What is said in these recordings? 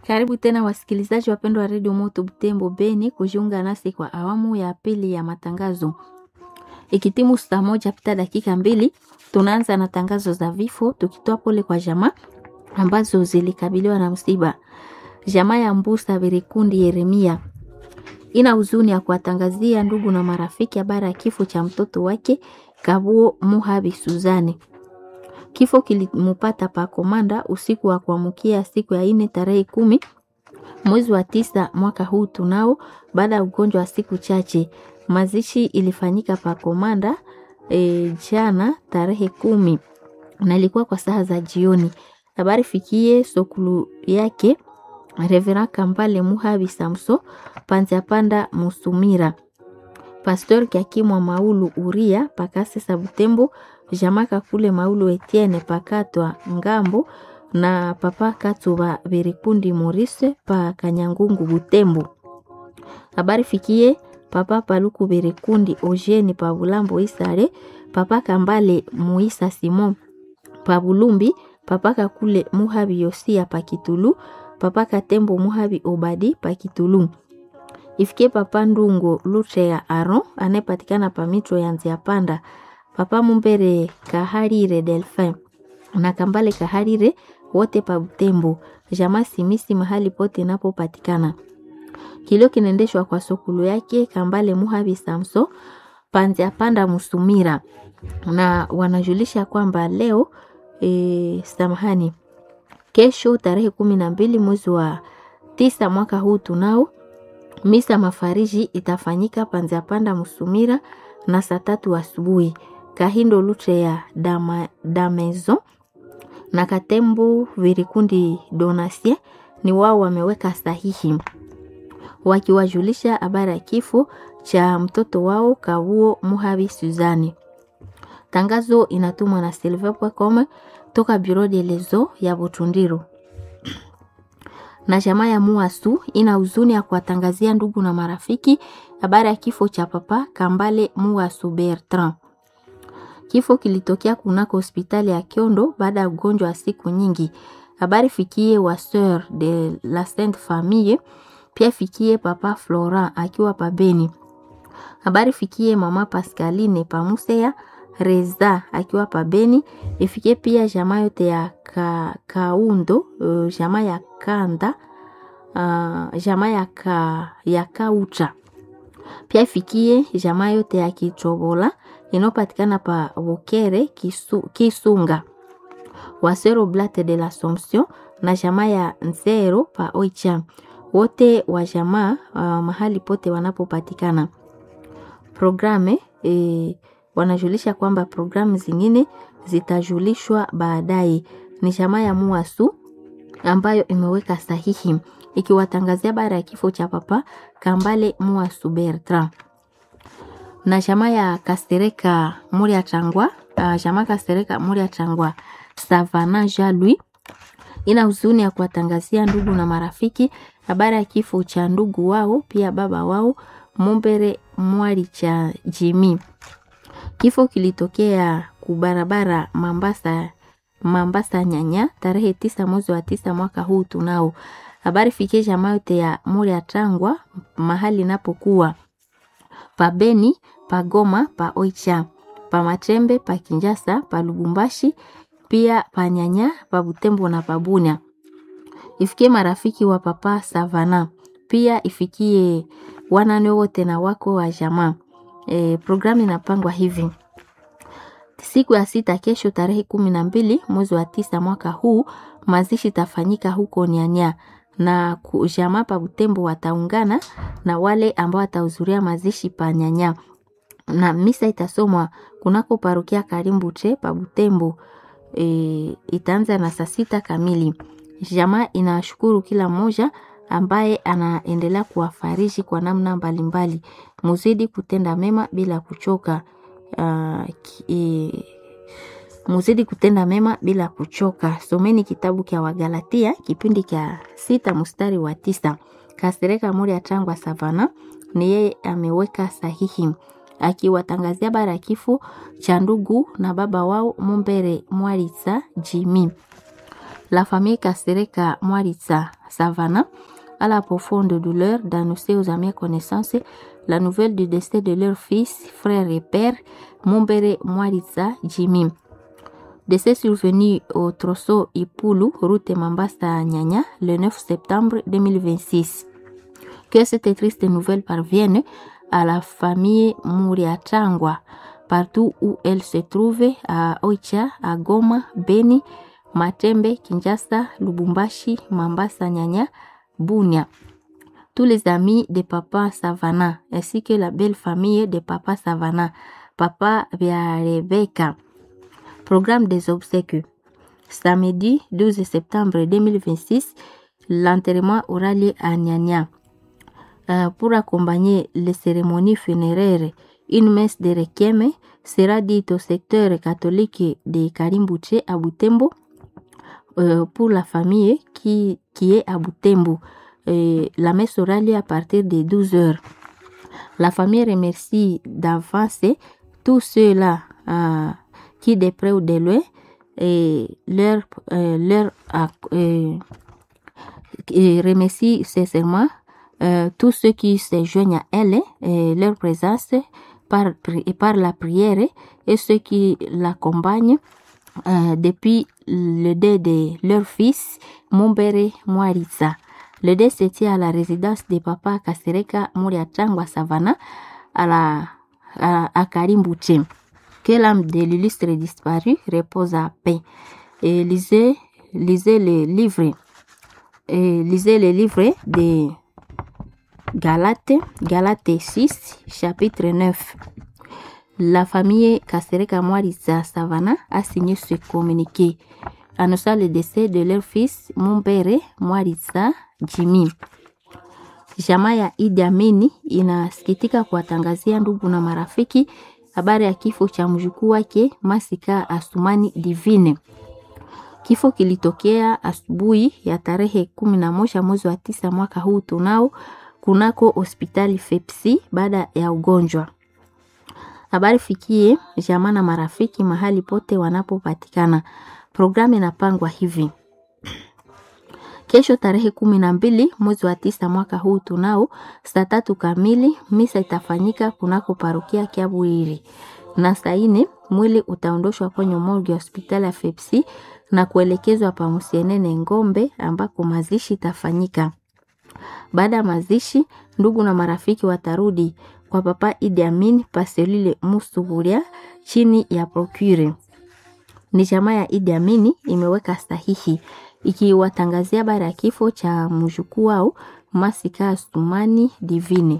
Karibu tena wasikilizaji wapendwa wa redio Moto Butembo Beni kujiunga nasi kwa awamu ya pili ya matangazo. Ikitimu saa moja pita dakika mbili, tunaanza na tangazo za vifo, tukitoa pole kwa jamaa ambazo zilikabiliwa na msiba. Jamaa ya Mbusa Birikundi Yeremia ina huzuni ya kuwatangazia ndugu na marafiki habari ya kifo cha mtoto wake Kabuo Muhabi Suzani. Kifo kilimupata pa Komanda usiku wa kuamkia siku ya ine tarehe kumi mwezi wa tisa mwaka huu tunao, baada ya ugonjwa wa siku chache. Mazishi ilifanyika pa Komanda e, jana tarehe kumi na ilikuwa kwa saa za jioni. Habari fikie sokulu yake Reverend Kambale Muhabi Samso Panza Panda Musumira Pastor Kiakimwa Maulu Uria Pakase Sabutembo Jamaka kule Maulu Etienne Pakatwa Ngambo na Papa Katuba Birikundi Morise pa Kanyangungu Butembo. Habari fikie Papa Paluku Birikundi Ojeni pa Bulambo Isare Papa Kambale Muisa Simon pa Bulumbi Papa Kakule Muhabi Yosia pa Kitulu Papa Katembo Muhabi Obadi pa Kitulu. Ifikie Papa Ndungo Luche ya Aron anayepatikana pa Mitro ya Nzia Panda. Papa Mumbere Kaharire Delphin na Kambale Kaharire wote pa Butembo. Jamaa Simisi mahali pote inapopatikana. Kilio kinaendeshwa kwa sokulu yake Kambale Muhabi Samso Panzia Panda Musumira na wanajulisha kwamba leo e, samahani kesho tarehe kumi na mbili mwezi wa tisa mwaka huu tunao misa mafariji itafanyika Panzia Panda Musumira na saa tatu asubuhi. Kahindo Lutre ya dama, Damezo na Katembu Virikundi Donasie ni wao wameweka sahihi wakiwajulisha habari ya kifo cha mtoto wao Kabuo Muhabi Suzani. Tangazo inatumwa na silver.com toka Bureau de lezo ya Butundiro. Na jamaa ya Muasu ina huzuni ya kuwatangazia ndugu na marafiki habari ya kifo cha papa Kambale Muasu Bertrand. Kifo kilitokea kunako hospitali ya Kiondo baada ya ugonjwa wa siku nyingi. Habari fikie wa Sœur de la Sainte Famille, pia fikie papa Florent akiwa pabeni. Habari fikie mama Pascaline Pamusea Reza akiwa pabeni. Ifikie pia jamaa yote ya ka, Kaundo, uh, jamaa ya Kanda, uh, jamaa ya ka, ya Kaucha. Pia ifikie jamaa yote ya Kichobola inayopatikana pa Bukere kisu, Kisunga Wasero Blate de l'Assomption na jamaa ya Nzero pa Oicha, wote wa jamaa uh, mahali pote wanapopatikana. Programe e, wanajulisha kwamba programu zingine zitajulishwa baadaye. Ni jamaa ya Muasu ambayo imeweka sahihi ikiwatangazia bara ya kifo cha papa Kambale Muasu Bertrand na jamaa ya Kastereka Muria Changwa, uh, jamaa Kastereka Muria Changwa Savana Jalui ina huzuni ya kuwatangazia ndugu na marafiki habari ya kifo cha ndugu wao pia baba wao Mumbere Mwali cha Jimi. Kifo kilitokea kubarabara Mambasa, Mambasa Nyanya tarehe tisa mwezi wa tisa mwaka huu tunao. Habari fikie jamaa yote ya Muria Changwa mahali inapokuwa pa Beni, pa Goma, pa Oicha, pa Matembe, pa Kinjasa, pa Lubumbashi, pia pa Nyanya, pa Butembo na pa Bunia. Ifikie marafiki wa papa Savana, pia ifikie wanane wote na wako wa jamaa. E, programu inapangwa hivi: siku ya sita, kesho tarehe kumi na mbili mwezi wa tisa mwaka huu, mazishi tafanyika huko Nyanya na jamaa pa Butembo wataungana na wale ambao watahudhuria mazishi pa Nyanya, na misa itasomwa kunako parokia Karimbuche pa Butembo. E, itaanza na saa sita kamili. Jamaa inashukuru kila mmoja ambaye anaendelea kuwafariji kwa namna mbalimbali. Muzidi kutenda mema bila kuchoka. Uh, e, muzidi kutenda mema bila kuchoka. Someni kitabu kya Wagalatia kipindi kya sita mstari wa tisa. Kasereka Muri ya Changwa Savana ni yeye ameweka sahihi akiwatangazia bara ya kifo cha ndugu na baba wao Mumbere Mwalisa Jimi. La famille Kasereka Mwaritsa Savana a la profonde douleur d'annoncer aux amis et connaissances la nouvelle du décès de leur fils, frère et père, Mumbere Mwaritsa Jimmy. Décès survenu au Trosso Ipulu, route Mambasa Nyanya, le 9 septembre 2026. Que cette triste nouvelle parvienne à la famille Muriatangwa, partout où elle se trouve, à Oicha, à Goma, Beni, Matembe, Kinshasa, Lubumbashi, Mambasa Nyanya, Bunia. Tous les amis de Papa Savana, ainsi que la belle famille de Papa Savana, Papa via Rebecca. Programme des obsèques. Samedi 12 septembre 2026, l'enterrement aura lieu à Nyanya. Euh, pour accompagner les cérémonies funéraires, une messe de requiem sera dite au secteur catholique de Karimbuche à Butembo euh, pour la famille qui, qui est à Butembo. Euh, la messe aura lieu à partir de 12 heures. La famille remercie d'avance tous ceux-là euh, qui, de près ou de loin, et leur, euh, leur euh, et remercie sincèrement euh, tous ceux qui se joignent à elle et leur présence par, et par la prière et ceux qui l'accompagnent euh, depuis le dé de leur fils, Mumbere Mwaritsa. Le dé se tient à la résidence de papa Kasereka Muriatangwa Savana à, la, à, à Karimbuche. Que l'âme de l'illustre disparu repose à paix. Et lisez, lisez les livres, et lisez les livres de Galates, Galates 6, chapitre 9. La famille Kasereka Mwaritsa Savana a signé ce communiqué annonçant le décès de leur fils Mumbere Mwaritsa Jimmy. Jamaa ya Idi Amini inasikitika kuwatangazia ndugu na marafiki habari ya kifo cha mjukuu wake Masika Asumani Divine. Kifo kilitokea asubuhi ya tarehe kumi na moja mwezi wa tisa mwaka huu tunao kunako hospitali Fepsi baada ya ugonjwa. Habari fikie jamaa na marafiki mahali pote wanapopatikana. Programu inapangwa hivi: kesho tarehe kumi na mbili mwezi wa tisa mwaka huu tunao saa tatu kamili misa itafanyika kunako parokia Kiabwiri, na saa ine mwili utaondoshwa kwenye morgue ya hospitali ya Fepsi na kuelekezwa pa Musienene Ngombe ambako mazishi itafanyika. Baada ya mazishi, ndugu na marafiki watarudi kwa papa Idi Amin paselile Musuburia chini ya procure. Ni jamaa ya Idi Amini imeweka sahihi ikiwatangazia habari ya kifo cha mjukuu wao Masika Asumani Divine.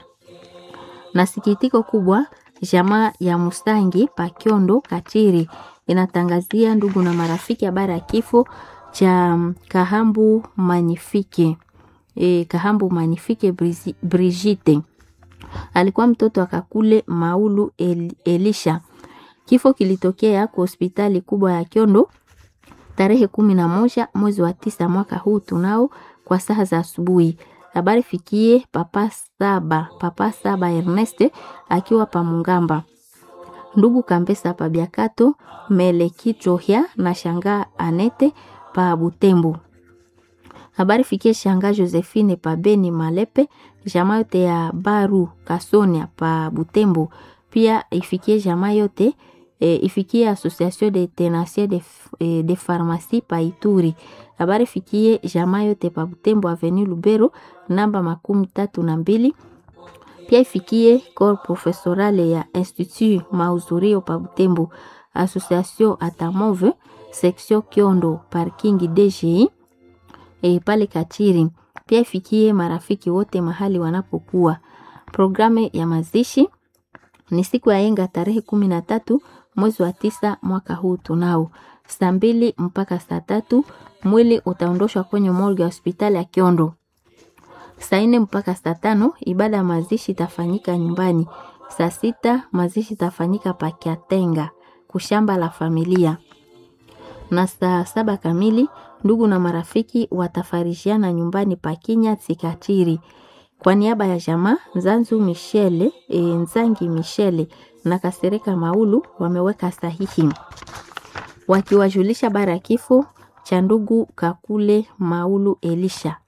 Na sikitiko kubwa, jamaa ya Mustangi Pakiondo Katiri inatangazia ndugu na marafiki habari ya kifo cha Kahambu Manifike. E, Kahambu Manifike Brigitte alikuwa mtoto wa Kakule Maulu El, Elisha. Kifo kilitokea kwa hospitali kubwa ya Kiondo tarehe kumi na moja mwezi wa tisa mwaka huu tunao kwa saa za asubuhi. Habari fikie papa saba papa saba Ernest akiwa pa Mungamba, ndugu Kambesa pa Biakato Meleki Trohia na shangaa Anete pa Butembo. Habari fikie shanga Josephine pa Beni Malepe, jamaa yote ya Baru Kasonia pa Butembo. Pia ifikie jamaa yote e, ifikie Association de Tenanciers de, e, de Pharmacie pa Ituri. Habari fikie jamaa yote pa Butembo Avenue Lubero namba makumi tatu na mbili. Pia ifikie corps professorale ya Institut Mauzurio pa Butembo, Association Atamove section Kiondo parking DGI e, pale Kachiri. Pia ifikie marafiki wote mahali wanapokuwa. Programu ya mazishi ni siku ya yenga tarehe kumi na tatu mwezi wa tisa mwaka huu tunao saa mbili mpaka saa tatu mwili utaondoshwa kwenye morgue ya hospitali ya Kiondo. Saa nne mpaka saa tano ibada ya mazishi itafanyika nyumbani. Saa sita mazishi itafanyika Pakiatenga kushamba la familia, na saa saba kamili ndugu na marafiki watafarishiana nyumbani Pakinya Tsikatiri. Kwa niaba ya jamaa Nzanzu Michele, e, Nzangi Michele na Kasereka Maulu wameweka sahihi wakiwajulisha bara ya kifo cha ndugu Kakule Maulu Elisha.